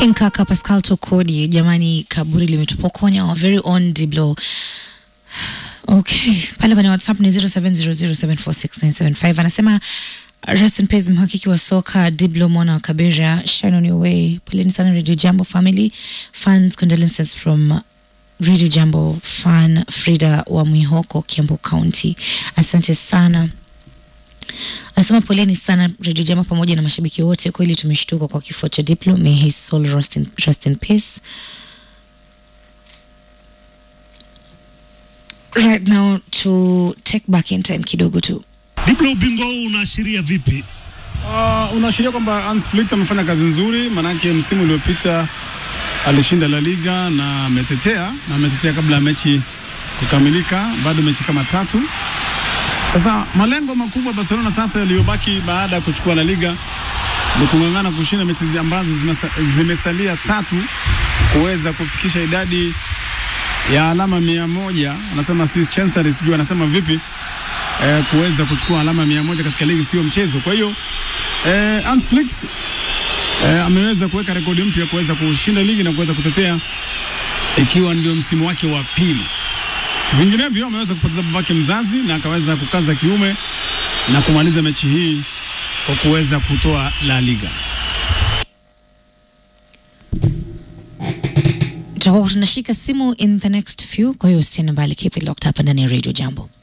King Kaka Pascal Tokodi, jamani, kaburi limetupokonya our very own Diblo. Okay, pale kwenye WhatsApp ni 0700746975 anasema rest in peace mhakiki wa soka Diblo mwana wa Kabera, shine on your way. Poleni sana Radio Jambo family, fans condolences from Radio Jambo fan Frida wa Mwihoko, Kiambu County. Asante sana. Anasema poleni sana Radio Jambo pamoja na mashabiki wote, kweli tumeshtuka kwa kifo cha Diplo. May his soul rest in, rest in peace. Right now to take back in time kidogo tu. Diblo, ubingwa huu unaashiria vipi? Uh, unaashiria kwamba Hans Flick amefanya kazi nzuri, maanake msimu uliopita alishinda La Liga na ametetea na ametetea kabla ya mechi kukamilika, bado mechi kama tatu. Sasa malengo makubwa Barcelona sasa yaliyobaki baada ya kuchukua La Liga ni kung'ang'ana kushinda mechi zi- ambazo zimesa, zimesalia tatu kuweza kufikisha idadi ya alama mia moja. Anasema Swiss Chancellery, sijui anasema vipi eh, kuweza kuchukua alama mia moja katika ligi sio mchezo. Kwa hiyo eh, Hans Flick eh, ameweza kuweka rekodi mpya kuweza kushinda ligi na kuweza kutetea ikiwa ndio msimu wake wa pili. Vinginevyo ameweza kupoteza babake mzazi na akaweza kukaza kiume na kumaliza mechi hii kwa kuweza kutoa La Liga. Tutakuwa tunashika simu in the next few, kwa hiyo usiende mbali, keep it locked hapa ndani ya Radio Jambo.